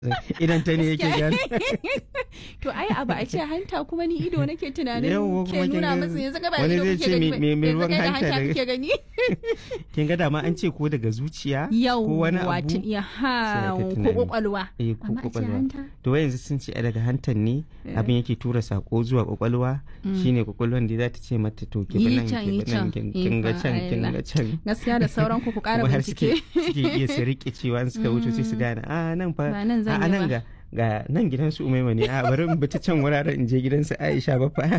idan ta ne yake gani to ai abu a ce hanta kuma ni ido nake tunanin Yawwa, kuma ke kin nuna ga- masa yanzu gaba wani ido zai kuke ce gani me- me- me yanzu ruwan kai da hanta hanta daga- kuke gani kin ga dama an ce ko daga zuciya yau ko wani wato abu ya ha sai aka ko tunani. kwakwalwa eh ko amma a ce kwakwalwa hanta to wai yanzu sun ce ai daga hantan ne abin yake tura sako zuwa kwakwalwa shine kwakwalwan da za ta ce mata to ki Yi bi nan can, ki yi bi nan can. kin kin ga Ikon can kin Allah. ga can gaskiya da sauran ku ku kara kuma har suke bincike suke iya su rike cewa in suka wuce sai su gane a nan fa Ba nan zan a yi nan ba." ga ga nan gidan su umaima ne a bari in bi ta can wuraren in je gidan su Aisha ba fa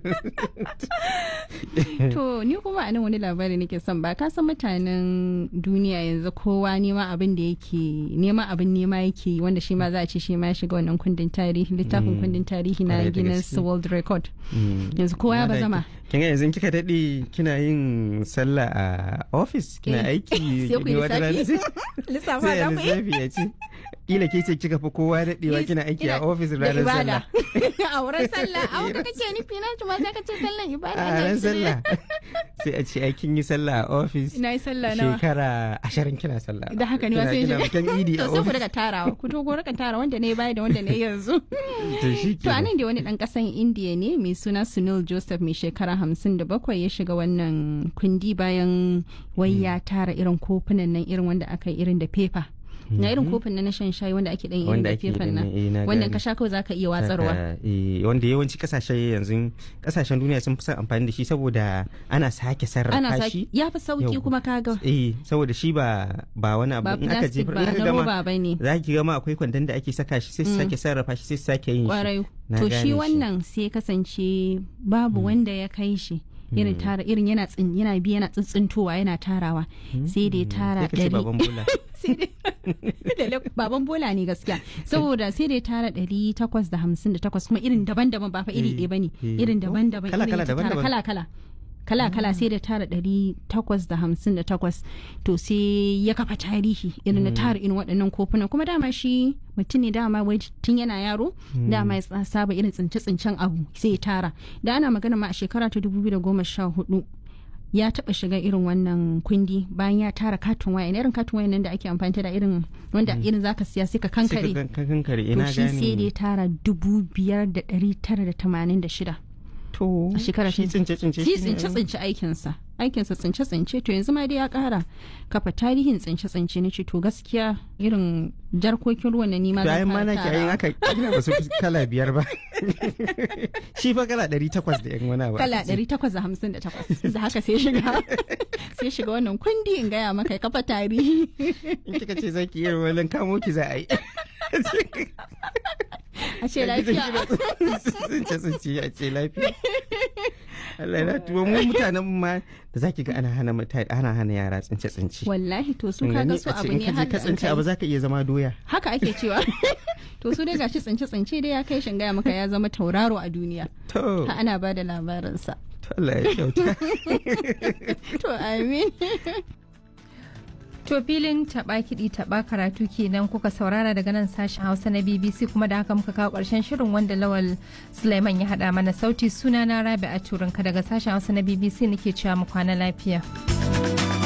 to ni kuma a nan wani labari nake son ba ka san mutanen duniya yanzu kowa nema abin da yake nema abin nema yake yi, wanda shi ma za a ce shi ma ya shiga wannan kundin tarihi littafin kundin tarihi na Kwarai da Guinness gaske. World Record Mm. yanzu kowa ya Na da bazama ki- kin ga yanzu kika daɗe kina yin sallah a office kina Eh, aiki sai ku yi ne wata rana lissafi. sai- lissafa sai da ya mu yi lissafi ya ce kila ke ce kika fi kowa daɗewa kina aiki a Ina- office da ranar ibada. sallah a wurin sallah a wanda kake nufi na ma sai ka ce sallan ibada a ina ranar shirye. sallah sai a ce ai kin yi sallah a office ina yi sallah nawa shekara ashirin kina sallah da haka ne ma Kina- sai kina shi bikin idi a to sai ku office daga tarawa ku to ku rika tara wanda ne baya da wanda ne yanzu to shi To anan da wani ɗan ƙasan Indiya ne mai suna Sunil Joseph mai shekara hamsin da bakwai ya shiga wannan kundi bayan wai ya tara irin kofunan nan irin wanda aka yi irin da fefa. Na irin kofin nan na shan shayi wanda ake ɗan irin Wanda da ake fefan da nan. na- eh, na Wannan gane. ka sha kawai za ka iya watsarwa. Haka, eh, wanda yawanci kasashe yanzu kasashen duniya sun fi son amfani da shi saboda ana sake sarrafa Ana shi saki ya fi sauki Yau. kuma kaga eh saboda shi ba ba wani abu ba in aka plastic jefar ba in aka na gama roba ba ne. za ki gama akwai kwandon da ake saka shi sai su sake sarrafa shi sai su sake yin shi Kwarai. Na To gane shi wannan sai kasance babu wanda ya kai shi. Irin tara irin yana tsin yana bi yana tsintsintowa yana tarawa sai da ya tara sai ka ce ɗari baban bola sai dai Lalle baban bola ne gaskiya saboda sai dai tara ɗari takwas da hamsin da takwas kuma irin daban-daban ba fa iri Eh, ɗaya bane eh. irin daban-daban Kala- irin kala, ya tara daban-daban. kala-kala kala-kala sai da tara ɗari takwas da hamsin da takwas to sai ya kafa tarihi irin na tara irin waɗannan kofunan kuma dama shi mutum ne dama wai tun yana yaro dama ya tsa- saba irin tsince-tsincen abu sai ya tara da ana magana ma a shekara ta dubu biyu da goma sha hudu ya taba shiga irin wannan kundi bayan ya tara katon waya irin katon waya nan da ake amfani da irin wanda irin zaka siya sai ka sai kankare ka kan- kankare to ina shi sai da ya gane tara dubu biyar da ɗari tara da tamanin da shida to a shekara shi ta- tsince tsince shi shi ne- tsince tsince aikinsa aikinsa tsince tsince to yanzu ma dai ya kara kafa tarihin tsince tsince na ce to gaskiya irin jarkokin ruwan na nima to zan ayin ma fara nake ayin tarawa. aka kila ba su fi kala biyar ba shi fa kala ɗari takwas da yan wani abu kala aka ce. 858 da haka sai shiga sai shiga wannan kundi in gaya maka ya kafa tarihi in kika ce zaki yi wani kamo ki za a yi a ce lafiya tsince tsince a ce lafiya Allah na tuwo mu mutanen mu ma da zaki ga ana hana mutane ana hana yara tsince tsince wallahi to su Kin kaga gani? su A ce abu in ne ka je har ka da an tsince kai. abu zaka iya zama doya haka ake cewa to su dai gashi tsince tsince dai ya kai shin gaya maka ya zama tauraro a duniya to ha ana ba da labarinsa to Allah ya kyauta to amin To filin taɓa kiɗi taɓa karatu kenan kuka saurara daga nan sashen Hausa na BBC kuma da haka muka kawo ƙarshen shirin wanda Lawal Sulaiman ya haɗa mana sauti sunana Rabi a Turinka daga sashen Hausa na BBC nake cewa mu kwana lafiya.